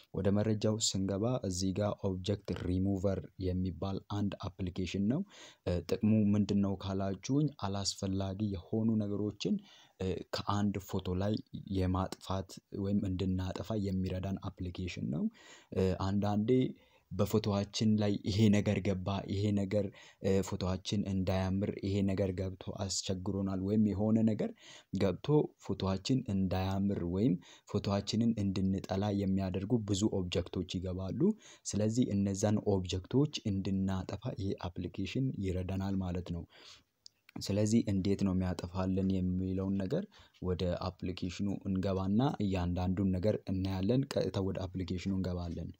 ወደ መረጃው ስንገባ እዚህ ጋር ኦብጀክት ሪሙቨር የሚባል አንድ አፕሊኬሽን ነው። ጥቅሙ ምንድነው ካላችሁኝ አላስፈላጊ የሆኑ ነገሮችን ከአንድ ፎቶ ላይ የማጥፋት ወይም እንድናጠፋ የሚረዳን አፕሊኬሽን ነው። አንዳንዴ በፎቶአችን ላይ ይሄ ነገር ገባ ይሄ ነገር ፎቶአችን እንዳያምር ይሄ ነገር ገብቶ አስቸግሮናል ወይም የሆነ ነገር ገብቶ ፎቶአችን እንዳያምር ወይም ፎቶአችንን እንድንጠላ የሚያደርጉ ብዙ ኦብጀክቶች ይገባሉ። ስለዚህ እነዛን ኦብጀክቶች እንድናጠፋ ይሄ አፕሊኬሽን ይረዳናል ማለት ነው። ስለዚህ እንዴት ነው የሚያጠፋልን የሚለውን ነገር ወደ አፕሊኬሽኑ እንገባና እያንዳንዱን ነገር እናያለን ቀጥታ ወደ አፕሊኬሽኑ እንገባለን።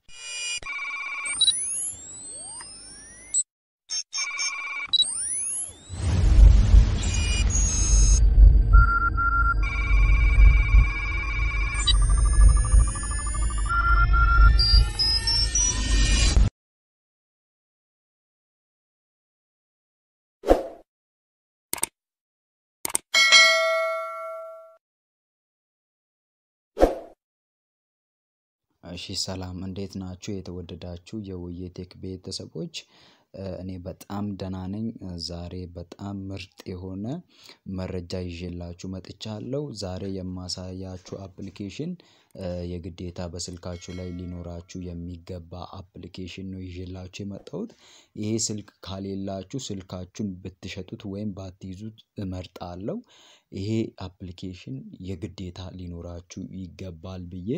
እሺ ሰላም እንዴት ናችሁ የተወደዳችሁ የውይይቴክ ቤተሰቦች እኔ በጣም ደህና ነኝ ዛሬ በጣም ምርጥ የሆነ መረጃ ይዤላችሁ መጥቻለሁ ዛሬ የማሳያችሁ አፕሊኬሽን የግዴታ በስልካችሁ ላይ ሊኖራችሁ የሚገባ አፕሊኬሽን ነው ይዤላችሁ የመጣሁት ይሄ ስልክ ከሌላችሁ ስልካችሁን ብትሸጡት ወይም ባትይዙት እመርጣለሁ። ይሄ አፕሊኬሽን የግዴታ ሊኖራችሁ ይገባል ብዬ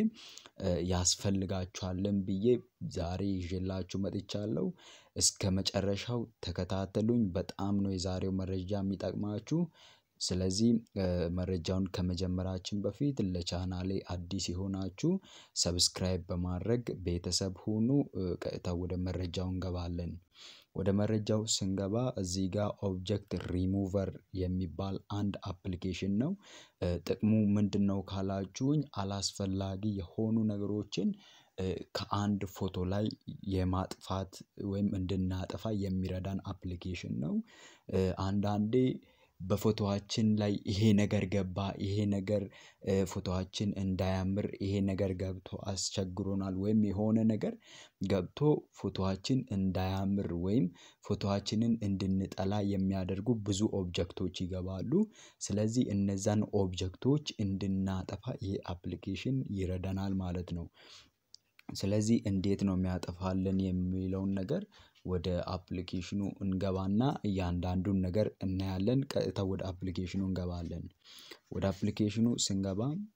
ያስፈልጋችኋልም ብዬ ዛሬ ይዤላችሁ መጥቻለሁ። እስከመጨረሻው ተከታተሉኝ በጣም ነው የዛሬው መረጃ የሚጠቅማችሁ። ስለዚህ መረጃውን ከመጀመራችን በፊት ለቻናሌ አዲስ የሆናችሁ ሰብስክራይብ በማድረግ ቤተሰብ ሁኑ ቀጥታ ወደ መረጃው እንገባለን። ወደ መረጃው ስንገባ እዚህ ጋር ኦብጀክት ሪሙቨር የሚባል አንድ አፕሊኬሽን ነው። ጥቅሙ ምንድነው ካላችሁኝ አላስፈላጊ የሆኑ ነገሮችን ከአንድ ፎቶ ላይ የማጥፋት ወይም እንድናጠፋ የሚረዳን አፕሊኬሽን ነው። አንዳንዴ በፎቶአችን ላይ ይሄ ነገር ገባ ይሄ ነገር ፎቶአችን እንዳያምር ይሄ ነገር ገብቶ አስቸግሮናል ወይም የሆነ ነገር ገብቶ ፎቶአችን እንዳያምር ወይም ፎቶአችንን እንድንጠላ የሚያደርጉ ብዙ ኦብጀክቶች ይገባሉ። ስለዚህ እነዛን ኦብጀክቶች እንድናጠፋ ይሄ አፕሊኬሽን ይረዳናል ማለት ነው። ስለዚህ እንዴት ነው የሚያጠፋልን የሚለውን ነገር ወደ አፕሊኬሽኑ እንገባና እያንዳንዱን ነገር እናያለን ቀጥታ ወደ አፕሊኬሽኑ እንገባለን። ወደ አፕሊኬሽኑ ስንገባ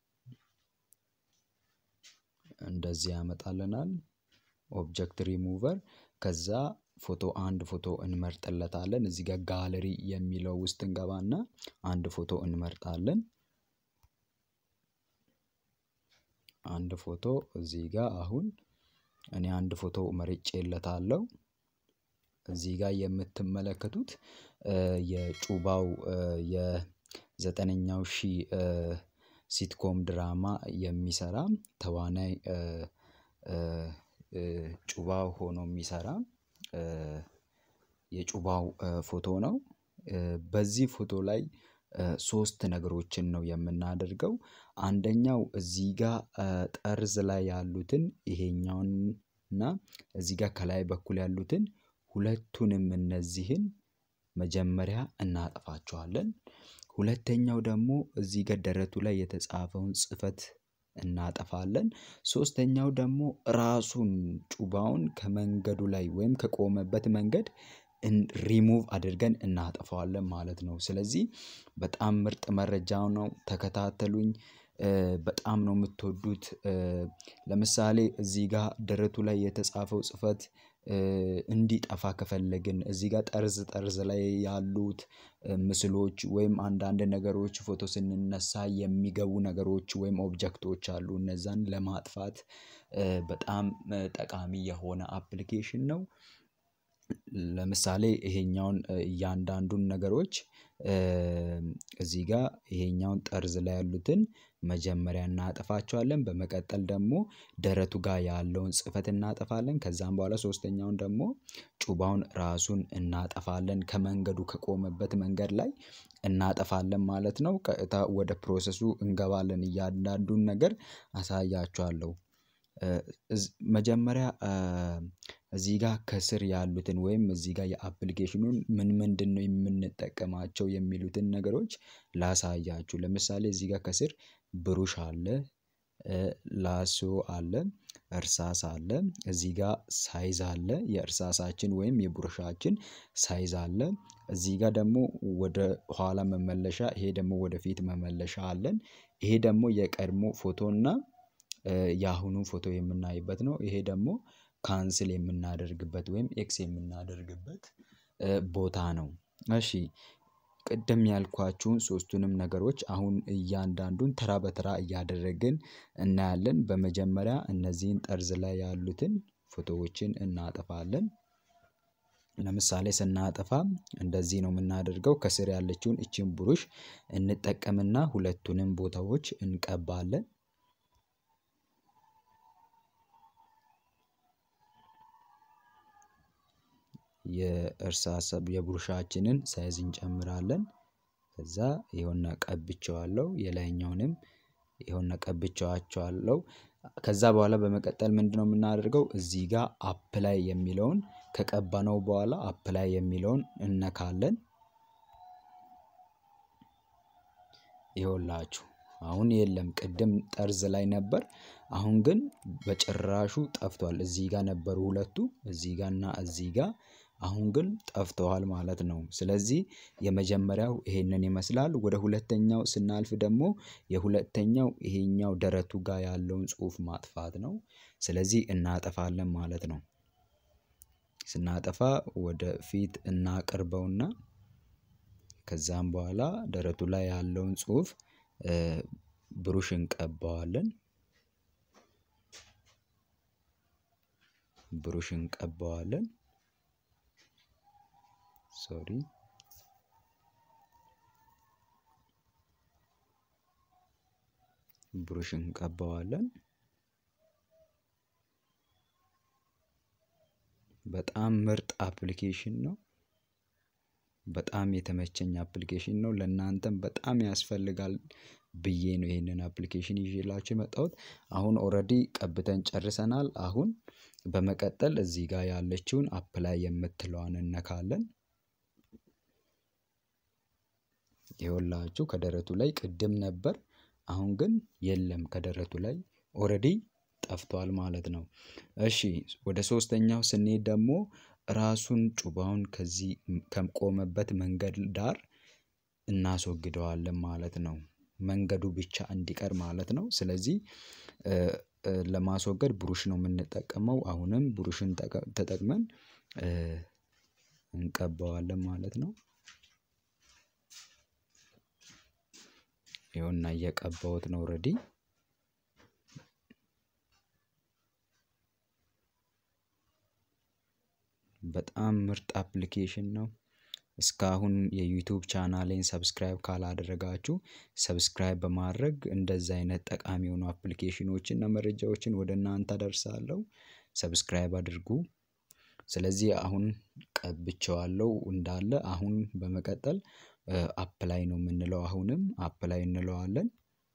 እንደዚህ ያመጣልናል። ኦብጀክት ሪሙቨር ከዛ ፎቶ አንድ ፎቶ እንመርጥለታለን እዚህ ጋር ጋለሪ የሚለው ውስጥ እንገባና አንድ ፎቶ እንመርጣለን። አንድ ፎቶ እዚህ ጋር አሁን እኔ አንድ ፎቶ መርጬለታለሁ። እዚህ ጋር የምትመለከቱት የጩባው የዘጠነኛው ሺህ ሲትኮም ድራማ የሚሰራ ተዋናይ ጩባው ሆኖ የሚሰራ የጩባው ፎቶ ነው። በዚህ ፎቶ ላይ ሶስት ነገሮችን ነው የምናደርገው አንደኛው እዚህ ጋር ጠርዝ ላይ ያሉትን ይሄኛውን እና እዚህ ጋር ከላይ በኩል ያሉትን ሁለቱንም እነዚህን መጀመሪያ እናጠፋቸዋለን። ሁለተኛው ደግሞ እዚህ ጋር ደረቱ ላይ የተጻፈውን ጽህፈት እናጠፋለን። ሶስተኛው ደግሞ ራሱን ጩባውን ከመንገዱ ላይ ወይም ከቆመበት መንገድ ሪሙቭ አድርገን እናጠፋዋለን ማለት ነው። ስለዚህ በጣም ምርጥ መረጃው ነው ተከታተሉኝ። በጣም ነው የምትወዱት። ለምሳሌ እዚህ ጋር ደረቱ ላይ የተጻፈው ጽህፈት እንዲጠፋ ከፈለግን እዚህ ጋር ጠርዝ ጠርዝ ላይ ያሉት ምስሎች ወይም አንዳንድ ነገሮች ፎቶ ስንነሳ የሚገቡ ነገሮች ወይም ኦብጀክቶች አሉ እነዛን ለማጥፋት በጣም ጠቃሚ የሆነ አፕሊኬሽን ነው። ለምሳሌ ይሄኛውን እያንዳንዱን ነገሮች እዚህ ጋር ይሄኛውን ጠርዝ ላይ ያሉትን መጀመሪያ እናጠፋቸዋለን በመቀጠል ደግሞ ደረቱ ጋር ያለውን ጽህፈት እናጠፋለን ከዛም በኋላ ሶስተኛውን ደግሞ ጩባውን ራሱን እናጠፋለን ከመንገዱ ከቆመበት መንገድ ላይ እናጠፋለን ማለት ነው። ቀጥታ ወደ ፕሮሰሱ እንገባለን እያንዳንዱን ነገር አሳያችኋለሁ። መጀመሪያ እዚህ ጋር ከስር ያሉትን ወይም እዚህ ጋር የአፕሊኬሽኑን ምን ምንድነው የምንጠቀማቸው የሚሉትን ነገሮች ላሳያችሁ ለምሳሌ እዚህ ጋር ከስር ብሩሽ አለ። ላሶ አለ እርሳስ አለ እዚህ ጋር ሳይዝ አለ የእርሳሳችን ወይም የብሩሻችን ሳይዝ አለ እዚህ ጋር ደግሞ ወደ ኋላ መመለሻ ይሄ ደግሞ ወደፊት መመለሻ አለን። ይሄ ደግሞ የቀድሞ ፎቶ እና ያሁኑ ፎቶ የምናይበት ነው። ይሄ ደግሞ ካንስል የምናደርግበት ወይም ኤክስ የምናደርግበት ቦታ ነው። እሺ ቅድም ያልኳችሁን ሶስቱንም ነገሮች አሁን እያንዳንዱን ተራ በተራ እያደረግን እናያለን በመጀመሪያ እነዚህን ጠርዝ ላይ ያሉትን ፎቶዎችን እናጠፋለን። ለምሳሌ ስናጠፋ እንደዚህ ነው የምናደርገው ከስር ያለችውን ይቺን ብሩሽ እንጠቀምና ሁለቱንም ቦታዎች እንቀባለን። የእርሳስ የብሩሻችንን ሳይዝ እንጨምራለን። ከዛ ይኸውና ቀብቼዋለሁ የላይኛውንም ይኸውና ቀብቼዋቸዋለሁ። ከዛ በኋላ በመቀጠል ምንድነው የምናደርገው እዚህ ጋር አፕላይ የሚለውን ከቀባነው በኋላ አፕላይ የሚለውን እነካለን። ይኸውላችሁ አሁን የለም ቅድም ጠርዝ ላይ ነበር። አሁን ግን በጭራሹ ጠፍቷል እዚህ ጋር ነበሩ ሁለቱ እዚህ ጋር እና እዚህ ጋር አሁን ግን ጠፍተዋል ማለት ነው። ስለዚህ የመጀመሪያው ይሄንን ይመስላል ወደ ሁለተኛው ስናልፍ ደግሞ የሁለተኛው ይሄኛው ደረቱ ጋር ያለውን ጽሁፍ ማጥፋት ነው። ስለዚህ እናጠፋለን ማለት ነው። ስናጠፋ ወደ ፊት እናቅርበውና ከዛም በኋላ ደረቱ ላይ ያለውን ጽሁፍ ብሩሽ እንቀባዋለን። ብሩሽ እንቀባዋለን። ሶሪ ብሩሽ እንቀባዋለን። በጣም ምርጥ አፕሊኬሽን ነው። በጣም የተመቸኝ አፕሊኬሽን ነው ለእናንተም በጣም ያስፈልጋል ብዬ ነው ይሄንን አፕሊኬሽን ይዤላችሁ የመጣሁት። አሁን ኦልሬዲ ቀብተን ጨርሰናል አሁን በመቀጠል እዚህ ጋር ያለችውን አፕላይ የምትለዋን እነካለን። ይኸውላችሁ ከደረቱ ላይ ቅድም ነበር አሁን ግን የለም ከደረቱ ላይ ኦልሬዲ ጠፍቷል ማለት ነው። እሺ ወደ ሶስተኛው ስንሄድ ደግሞ ራሱን ጩባውን ከዚህ ከቆመበት መንገድ ዳር እናስወግደዋለን ማለት ነው። መንገዱ ብቻ እንዲቀር ማለት ነው። ስለዚህ ለማስወገድ ብሩሽ ነው የምንጠቀመው አሁንም ብሩሽን ተጠቅመን እንቀባዋለን ማለት ነው። ይኸውና እየቀባሁት ነው ኦልሬዲ በጣም ምርጥ አፕሊኬሽን ነው። እስካሁን የዩቲዩብ ቻናሌን ሰብስክራይብ ካላደረጋችሁ ሰብስክራይብ በማድረግ እንደዚህ አይነት ጠቃሚ የሆኑ አፕሊኬሽኖችን እና መረጃዎችን ወደ እናንተ አደርሳለሁ። ሰብስክራይብ አድርጉ። ስለዚህ አሁን ቀብቼዋለሁ እንዳለ አሁን በመቀጠል አፕላይ ነው የምንለው አሁንም አፕላይ እንለዋለን።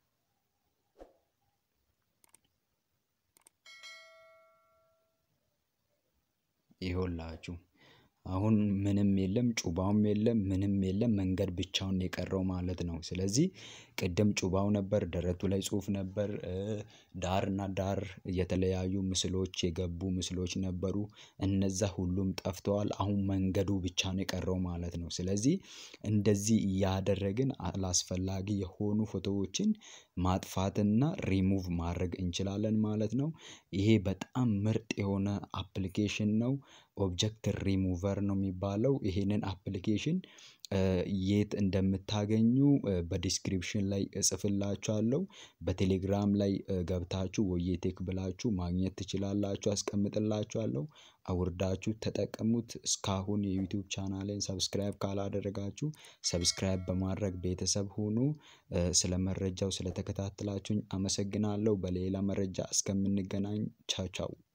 ይኸውላችሁ አሁን ምንም የለም ጩባውም የለም ምንም የለም መንገድ ብቻውን ነው የቀረው ማለት ነው። ስለዚህ ቅድም ጩባው ነበር ደረቱ ላይ ጽሁፍ ነበር። ዳር እና ዳር የተለያዩ ምስሎች የገቡ ምስሎች ነበሩ። እነዛ ሁሉም ጠፍተዋል አሁን መንገዱ ብቻ ነው የቀረው ማለት ነው። ስለዚህ እንደዚህ እያደረግን አላስፈላጊ የሆኑ ፎቶዎችን ማጥፋትና ሪሙቭ ማድረግ እንችላለን ማለት ነው። ይሄ በጣም ምርጥ የሆነ አፕሊኬሽን ነው። ኦብጀክት ሪሙቨር ነው የሚባለው ይሄንን አፕሊኬሽን የት እንደምታገኙ በዲስክሪፕሽን ላይ እጽፍላችኋለሁ። በቴሌግራም ላይ ገብታችሁ ወዬቴክ ብላችሁ ማግኘት ትችላላችሁ አስቀምጥላችኋለሁ። አውርዳችሁ ተጠቀሙት እስካሁን የዩቲዩብ ቻናሌን ሰብስክራይብ ካላደረጋችሁ ሰብስክራይብ በማድረግ ቤተሰብ ሁኑ። ስለ መረጃው ስለተከታተላችሁኝ አመሰግናለሁ። በሌላ መረጃ እስከምንገናኝ ቻው ቻው